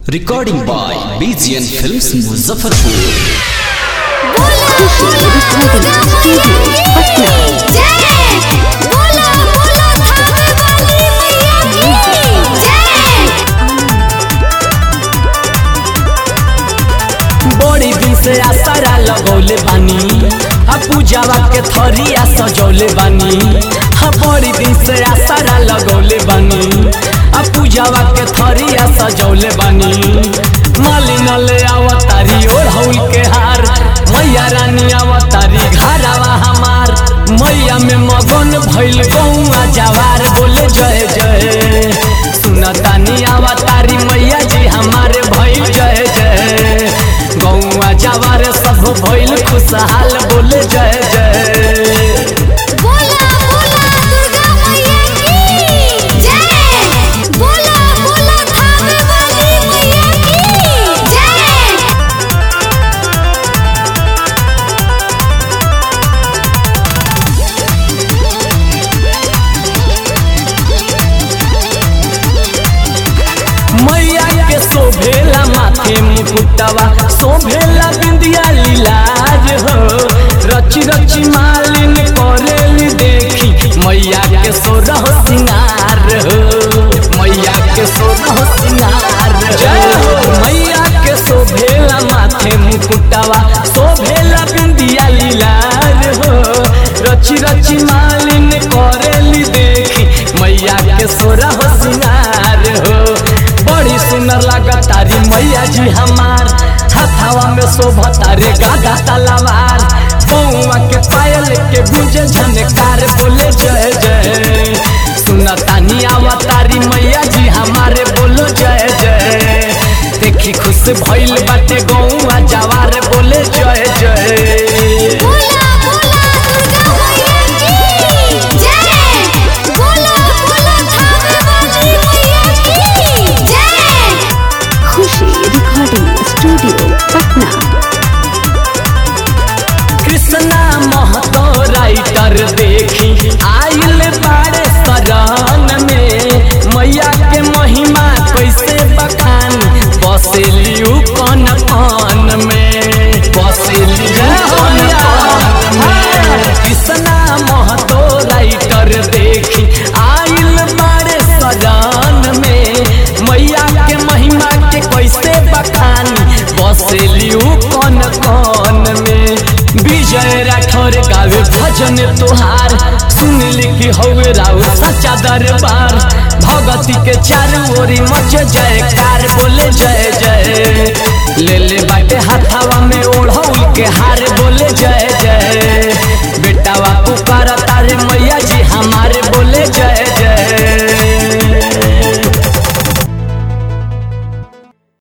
Recording by BGN Films Muzaffarpur. Khushi recording studio Patna बड़ी दिन से आसारा लगौले बानी आ पूजावा के थरिया सजौले बानी आ बड़ी दिन से आसारा लगौले बानी आ पूजावा के थरिया सजौले बानी मालिन ले आवतारी ओढ़ौल के हार मैया रानी आवतारी घरावा हमार मैया में मगन भइल गौआ जवार बोले जय जय सुनतानी आवतारी मैया जी हमारे भइल जय जय गौआ जवार सब भइल खुशहाल बोले जय जय मैया के शोभेला माथे मुकुटवा शोभेला बिंदिया लीलाज हो रची रची मालिन करेली देखी मैया के सोरह सिंगार हो मैया के सोरह सिंगार जय हो मैया के शोभेला माथे मुकुटवा शोभेला बिंदिया लीलाज हो रची रची मालिन करेली देखी मैया के सोरह सिंगार हो बड़ी सुंदर लागतारी मैया जी हमार हाथावा में शोभतारे गागा तलवार बउआ के पायल के गुंजे झनकार बोले जय जय सुनतानी आवतारी मैया जी हमारे बोलो जय जय देखी खुश भइल बाटे गौआ जवार बोले जय जय Khushi recording studio Patna Krishna Mahto writer देखी आइल बाड़े शरण में मैया के महिमा कैसे बखान बसेलियू कन कन में बसेलियू कन कन में कृष्णा महतो राइटर देखी आइल बाड़े शरण में मैया के महिमा के कैसे बखानी बसेलियू कन कन में विजय राठौर गावे भजन तोहार सुन लिखी हवे राउ सच्चा दरबार भगती के चारू ओरी मच जयकार बोले जय जय ले ले बाटे हाथावा में ओढ़ौल के हार